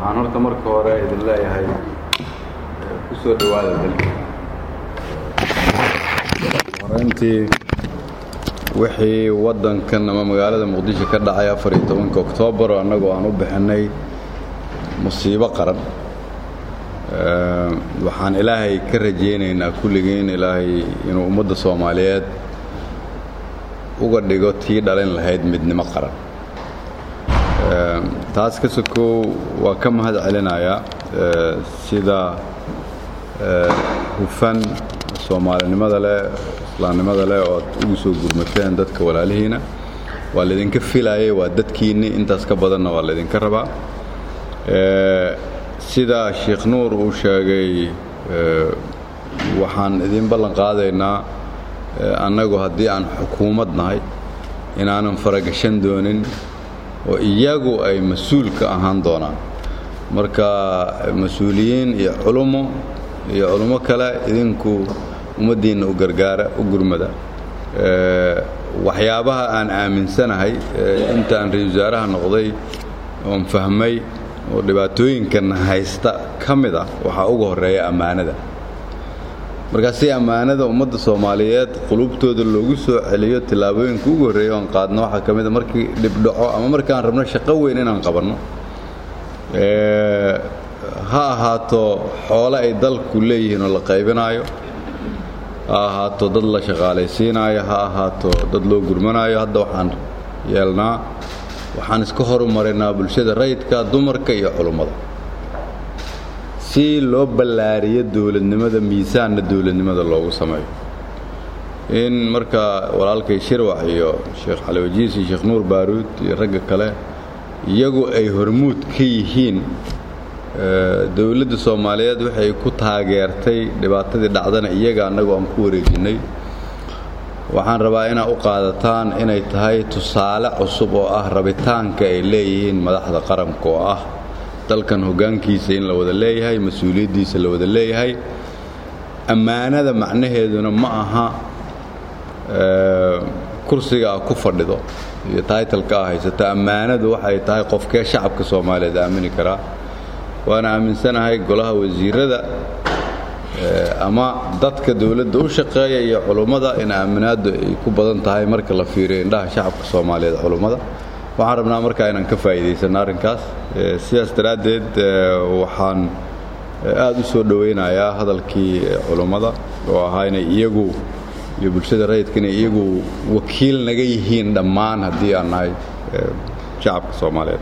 waxaan horta marka hore idin leeyahay ku soo dhowaada dalka horeyntii wixii waddankan ama magaalada muqdisho ka dhacay afar iyo tobanka oktoobar oo annagoo aan u bixinay musiibo qaran waxaan ilaahay ka rajaynaynaa kulligiin ilaahay inuu ummadda soomaaliyeed uga dhigo tii dhalin lahayd midnimo qaran taas ka sokow waa ka mahad celinayaa sida hufan soomaalinimada leh islaamnimada leh oo ad ugu soo gurmateen dadka walaalihiina waa laydinka filayay waa dadkiinni intaas ka badanna waa laydinka rabaa sida sheekh nuur uu sheegay waxaan idin ballan qaadaynaa annagu haddii aan xukuumad nahay inaanan faragashan doonin oo iyagu ay mas-uul ka ahaan doonaan marka mas-uuliyiin iyo culummo iyo culummo kale idinku ummaddiinna u gargaara u gurmada waxyaabaha aan aaminsanahay intaan ra-isul wasaaraha noqday oon fahmay oo dhibaatooyinkan haysta ka mid ah waxaa uga horreeya ammaanada markaa si ammaanada ummadda soomaaliyeed qulubtooda loogu soo celiyo tillaabooyinka ugu horreeya oon qaadno waxaa ka mid a markii dhibdhaco ama markaan rabno shaqo weyn inaan qabanno ha ahaato xoole ay dalku leeyihiin oo la qaybinaayo ha ahaato dad la shaqaalaysiinaayo ha ahaato dad loo gurmanaayo hadda waxaan yeelnaa waxaan iska horumarinaa bulshada rayidka dumarka iyo culummada si loo ballaariyo dowladnimada miisaanna dowladnimada loogu sameeyo in marka walaalkay shirwax iyo sheekh cali wajiis iyo sheekh nuur baaruud iyo ragga kale iyagu ay hormuud ka yihiin dowladda soomaaliyeed waxay ku taageertay dhibaatadii dhacdana iyaga annagu aan ku wareejinnay waxaan rabaa inaad u qaadataan inay tahay tusaale cusub oo ah rabitaanka ay leeyihiin madaxda qaranka oo ah dalkan hoggaankiisa in la wada leeyahay mas-uuliyaddiisa la wada leeyahay ammaanada macnaheeduna ma aha kursiga a ku fadhido iyo taytalka a haysato ammaanadu waxay tahay qofkee shacabka soomaaliyeed aamini karaa waana aaminsanahay golaha wasiirada ama dadka dowladda u shaqeeya iyo culummada in aaminaaddu ay ku badan tahay marka la fiiriyo indhaha shacabka soomaaliyeed culummada waxaan rabnaa markaa inaan ka faa'iidaysanno arrinkaas sidaas daraaddeed waxaan aad u soo dhowaynayaa hadalkii culummada oo ahaa inay iyagu iyo bulshada rayidka inay iyagu wakiil naga yihiin dhammaan haddii aan nahay shacabka soomaaliyeed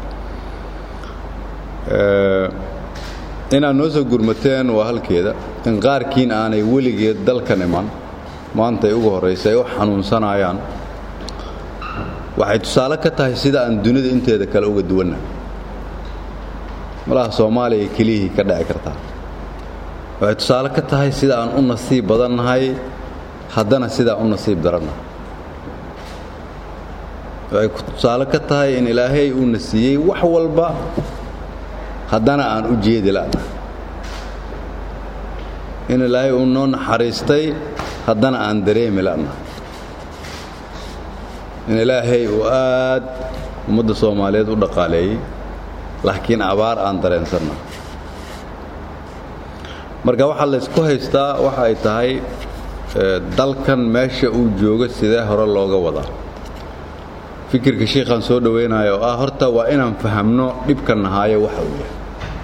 inaad noo soo gurmateen waa halkeeda in qaarkiin aanay weligeed dalkan iman maanta ay ugu horraysa ay u xanuunsanayaan waxay tusaale ka tahay sida aan dunida inteeda kale uga duwanna malaha soomaaliya keliyihii ka dhici kartaa waxay tusaale ka tahay sida aan u nasiib badannahay haddana sidaa u nasiib darannahay waxay tusaale ka tahay in ilaahay uuna siiyey wax walba haddana aan u jeedi la'na in ilaahay uu noo naxariistay haddana aan dareemi la'na in ilaahay uu aad ummadda soomaaliyeed u dhaqaaleeyey laakiin abaar aan dareensanna marka waxaa laysku haystaa waxa ay tahay dalkan meesha uu joogo sidee hore looga wadaa fikirka shiikhaan soo dhowaynayo oo ah horta waa inaan fahamno dhibka nahaayo waxa uu yahay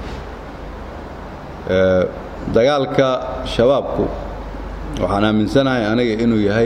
dagaalka shabaabku waxaan aaminsanahay aniga inuu yahay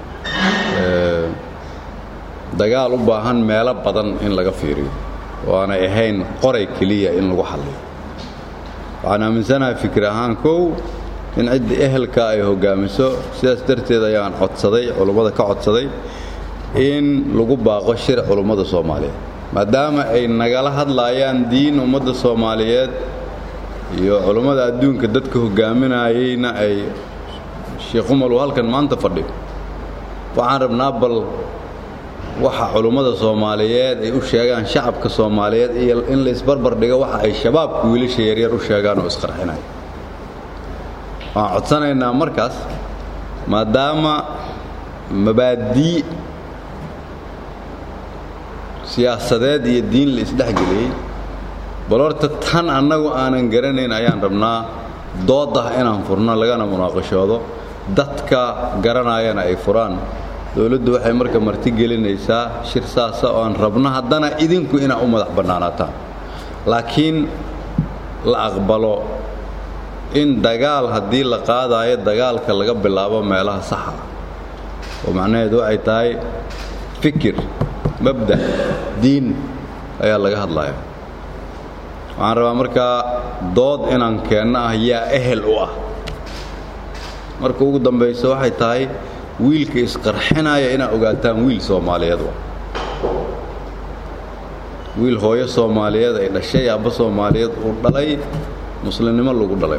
dagaal u baahan meelo badan in laga fiiriyo oo aanay ahayn qoray keliya in lagu xalliyo waxaan aaminsanahay fikir ahaan kow in cidda ehelka ay hoggaamiso sidaas darteed ayaan codsaday culummada ka codsaday in lagu baaqo shir culummada soomaaliyeed maadaama ay nagala hadlaayaan diin ummadda soomaaliyeed iyo culummada adduunka dadka hoggaaminayeyna ay sheekh umar uu halkan maanta fadhiyo waxaan rabnaa bal waxa culummada soomaaliyeed ay u sheegaan shacabka soomaaliyeed iyo in la isbarbar dhigo waxa ay shabaabka wiilasha yaryar u sheegaan oo isqarxinaya waxaan codsanaynaa markaas maadaama mabaadii siyaasadeed iyo diin la isdhexgeliyey bal horta tan annagu aanan garanayn ayaan rabnaa dood ah inaan furno lagana munaaqashoodo dadka garanayana ay furaan dowladdu waxay marka marti gelinaysaa shir saasa oo aan rabno haddana idinku inaa u madax bannaanaataan laakiin la aqbalo in dagaal haddii la qaadaayo dagaalka laga bilaabo meelaha saxa oo macnaheedu waxay tahay fikir mabda diin ayaa laga hadlaya waxaan rabaa markaa dood inaan keenno ah yaa ehel u ah marka ugu dambayso waxay tahay wiilka isqarxinaya inaad ogaataan wiil soomaaliyeed wa wiil hooyo soomaaliyeed ay dhashay aabba soomaaliyeed uu dhalay muslimnimo lagu dhalay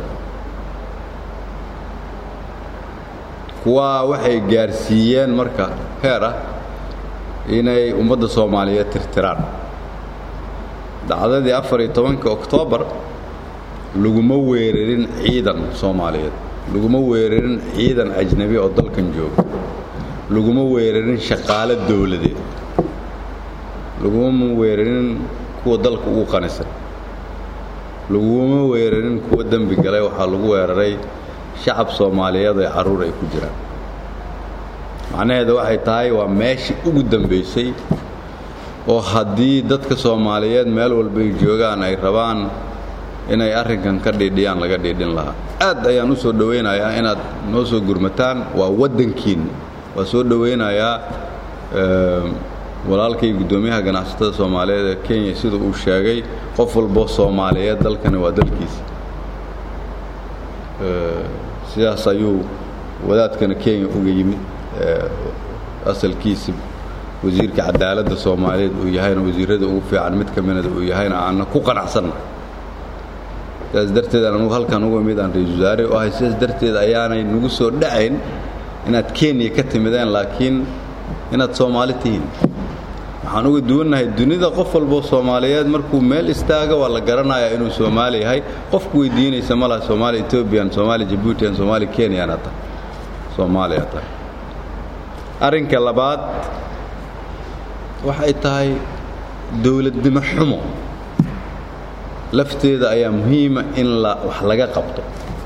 kuwaa waxay gaarsiiyeen marka heer ah inay ummadda soomaaliyeed tirtiraan dacdadii afar iyo tobanka oktoobar laguma weerarin ciidan soomaaliyeed laguma weerarin ciidan ajnabi oo dalkan jooga laguma weerarin shaqaalo dowladeed laguma weerarin kuwa dalka ugu qanisan laguma weerarin kuwa dembi galay waxaa lagu weeraray shacab soomaaliyeed ee carruur ay ku jiraan macnaheeda waxay tahay waa meeshii ugu dambaysay oo haddii dadka soomaaliyeed meel walbay joogaan ay rabaan inay arrinkan ka dhiidhiyaan laga dhiidhin lahaa aad ayaan u soo dhowaynayaa inaad noo soo gurmataan waa waddankiinna waa soo dhowaynayaa walaalkay guddoomiyaha ganacsatada soomaaliyeed ee kenya sida uu sheegay qof walboo soomaaliyeed dalkani waa dalkiisa sidaas ayuu wadaadkana kenya uga yimid asalkiisa wasiirka cadaaladda soomaaliyeed uu yahayna wasiirrada ugu fiican mid ka midada uu yahayna aanna ku qanacsanna sidaas darteed aan anugu halkan uga mid aan ra-isul wasaare u ahay sidaas darteed ayaanay nagu soo dhacayn inaad kenya ka timideen laakiin inaad soomaali tihiin waxaan uga duwannahay dunida qof walboo soomaaliyeed markuu meel istaaga waa la garanayaa inuu soomaali yahay qofku weydiinaysa ma laha soomaali etobian soomaali jabuutian soomaali kenyaana tahay soomaaliya tahay arrinka labaad waxay tahay dowladnimo xumo lafteeda ayaa muhiima in la wax laga qabto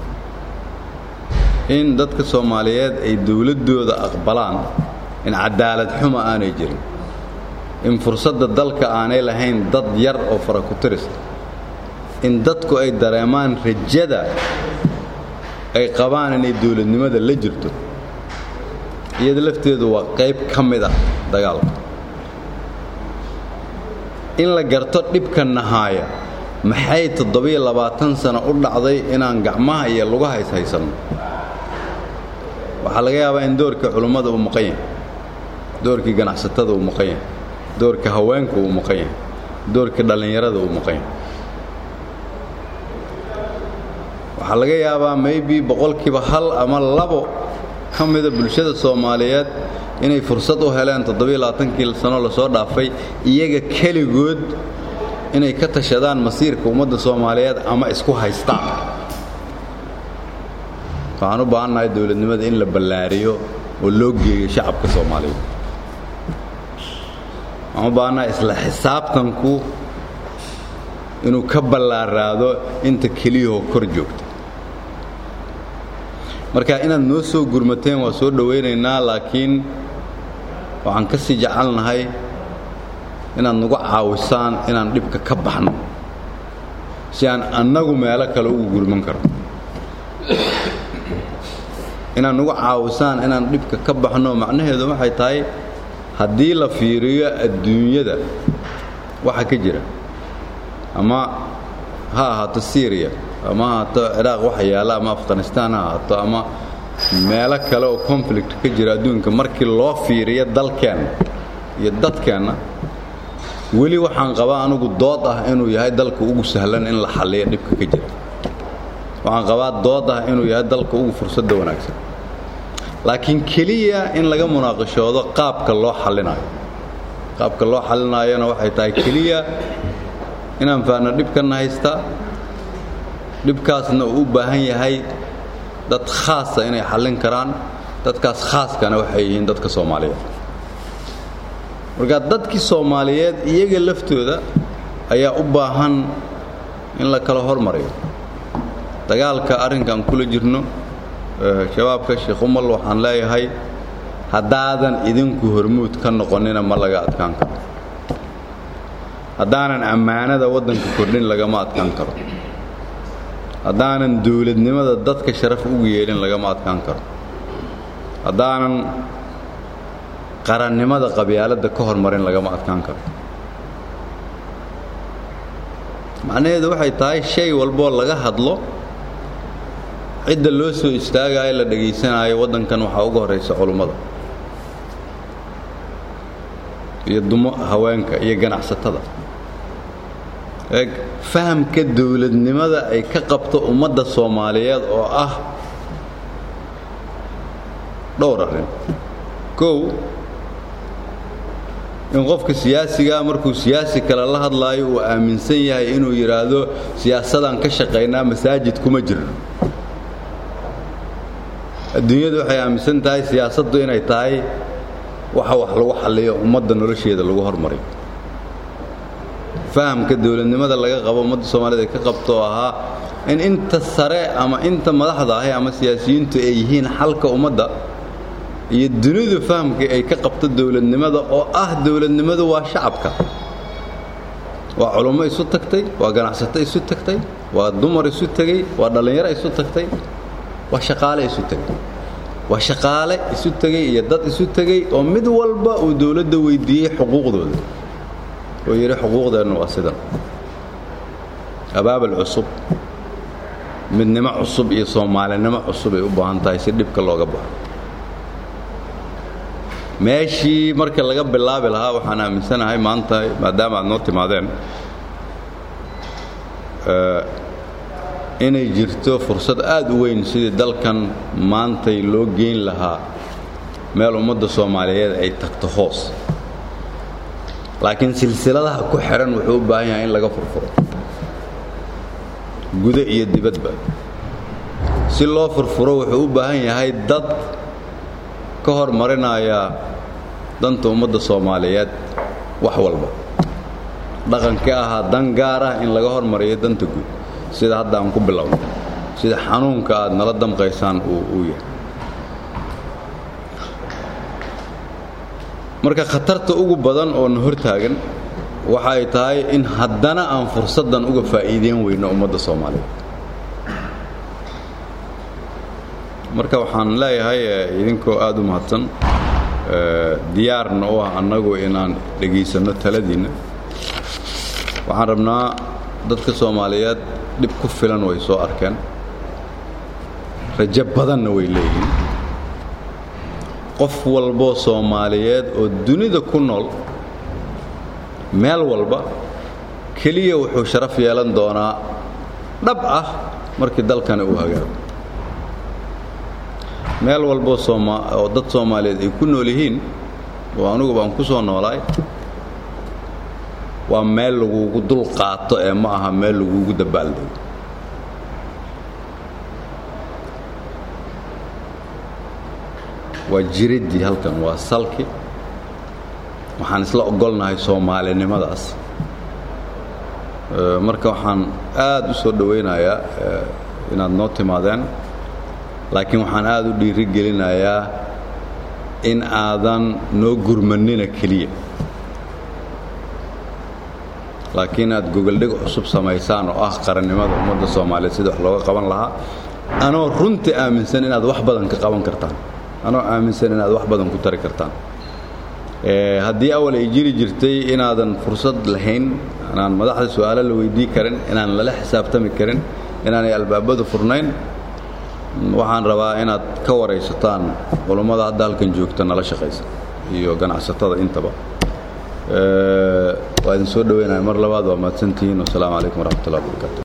in dadka soomaaliyeed ay dowladdooda aqbalaan in cadaalad xumo aanay jirin in fursadda dalka aanay lahayn dad yar oo fara ku tirista in dadku ay dareemaan rajada ay qabaan inay dowladnimada la jirto iyada lafteedu waa qayb ka mid ah dagaalka in la garto dhibka nahaaya maxay toddobiyo labaatan sano u dhacday inaan gacmaha iyo lugaha ishaysanno waxaa laga yaabaa in doorka culummada uu maqan yahay doorkii ganacsatada uu maqan yahay doorka haweenka uu maqan yahay doorka dhallinyarada uu maqan yahay waxaa laga yaabaa maybe boqolkiiba hal ama labo ka mida bulshada soomaaliyeed inay fursad u heleen toddobiyo labaatankii sano lasoo dhaafay iyaga keligood inay ka tashadaan masiirka ummadda soomaaliyeed ama isku haystaan waxaan u baahannahay dowladnimada in la ballaariyo oo loo geeyo shacabka soomaaliyeed waxaan u baahannahay isla xisaabtanku inuu ka ballaaraado inta keliyahoo kor joogta marka inaad noo soo gurmateen waa soo dhowaynaynaa laakiin waxaan ka sii jecelnahay inaad nagu caawisaan inaan dhibka ka baxno si aan annagu meelo kale ugu gurman karno inaad nagu caawisaan inaan dhibka ka baxno macnaheedu waxay tahay haddii la fiiriyo adduunyada waxa ka jira ama ha ahaato syriya ama ha ahaato ciraaq waxa yaalla ama afghanistaan ha ahaato ama meelo kale oo conflict ka jira adduunka markii loo fiiriyo dalkeenna iyo dadkeenna weli waxaan qabaa anugu dood ah inuu yahay dalka ugu sahlan in la xalliyo dhibka ka jira waxaan qabaa dood ah inuu yahay dalka ugu fursadda wanaagsan laakiin keliya in laga munaaqashoodo qaabka loo xallinayo qaabka loo xallinaayona waxay tahay keliya inaan faahno dhibkanna haystaa dhibkaasna uu u baahan yahay dad khaasa inay xallin karaan dadkaas khaaskana waxay yihiin dadka soomaaliyeed marka dadkii soomaaliyeed iyaga laftooda ayaa u baahan in la kala hormariyo dagaalka arrinkan kula jirno shabaabka sheekh umal waxaan leeyahay haddaadan idinku hormuud ka noqonina ma laga adkaan karo haddaanan ammaanada waddanka kordhin lagama adkaan karo haddaanan dowladnimada dadka sharaf ugu yeelin lagama adkaan karo haddaanan qarannimada qabyaaladda ka hormarin lagama adkaan karo macnaheedu waxay tahay shay walboo laga hadlo cidda loo soo istaagayo la dhegaysanaayo waddankan waxaa uga horraysa culummada iyo dumo haweenka iyo ganacsatada eeg fahamka dowladnimada ay ka qabto ummadda soomaaliyeed oo ah dhowr arrin kow in qofka siyaasigaa markuu siyaasi kale la hadlaayo uu aaminsan yahay inuu yidhaahdo siyaasadaan ka shaqaynaa masaajid kuma jirno adduunyadu waxay aaminsan tahay siyaasaddu inay tahay waxa wax lagu xalliyo ummadda nolosheeda lagu hormariyo fahamka dowladnimada laga qabo ummadda soomaaliyed ay ka qabto oo ahaa in inta sare ama inta madaxda ahi ama siyaasiyiintu ay yihiin xalka ummadda iyo dunidu fahamka ay ka qabto dowladnimada oo ah dowladnimadu waa shacabka waa culummo isu tagtay waa ganacsato isu tagtay waa dumar isu tegey waa dhallinyaro isu tagtay waa shaqaale isu tegey waa shaqaale isu tegey iyo dad isu tegey oo mid walba uu dowladda weydiiyey xuquuqdooda oo yidhi xuquuqdeennu waa sidan abaabal cusub midnimo cusub iyo soomaalinimo cusub ay u baahan tahay si dhibka looga baxo meeshii marka laga bilaabi lahaa waxaan aaminsanahay maanta maadaama aad noo timaadeen inay jirto fursad aad u weyn sidii dalkan maantay loo geyn lahaa meel ummadda soomaaliyeed ay tagto hoos laakiin silsiladaha ku xihan wuxuu u baahan yahay in laga furfuro gudo iyo dibadba si loo furfuro wuxuu u baahan yahay dad ka hormarinaya danta ummadda soomaaliyeed wax walba dhaqankii ahaa dan gaar ah in laga hormariyo danta guud sida hadda aan ku bilowno sida xanuunka aad nala damqaysaan uu yahay marka khatarta ugu badan oo na hortaagan waxa ay tahay in haddana aan fursaddan uga faa'iideyn weyno ummadda soomaaliyeed marka waxaan leeyahay idinkoo aad u mahadsan diyaarna u ah annagu inaan dhegaysanno taladiinna waxaan rabnaa dadka soomaaliyeed dhib ku filan way soo arkeen rajo badanna way leeyihiin qof walboo soomaaliyeed oo dunida ku nool meel walba keliya wuxuu sharaf yeelan doonaa dhab ah markii dalkani uu hagaago meel walboo oo dad soomaaliyeed ay ku nool yihiin oo anugu baan ku soo noolaay waa meel lagugu dul qaato ee ma aha meel lagugu dabaaldego waa jiriddii halkan waa salki waxaan isla ogolnahay soomaalinimadaas marka waxaan aad u soo dhowaynayaa inaad noo timaadeen laakiin waxaan aad u dhiiri gelinayaa in aadan noo gurmanina keliya laakiin aad gogoldhig cusub samaysaan oo ah qarannimada ummadda soomaaliyeed sida wax looga qaban lahaa anoo runtii aaminsan inaad wax badan ka qaban kartaan anoo aaminsan inaad wax badan ku tari kartaan haddii awal ay jiri jirtay inaadan fursad lahayn inaan madaxda su'aalo la weydii karin inaan lala xisaabtami karin inaanay albaabadu furnayn waxaan rabaa inaad ka waraysataan culummada hadda halkan joogta nala shaqaysa iyo ganacsatada intaba waa idin soo dhoweynaya mar labaad waa mahadsantihiin wasalaamu calaykum waraxmat ullah barakaatu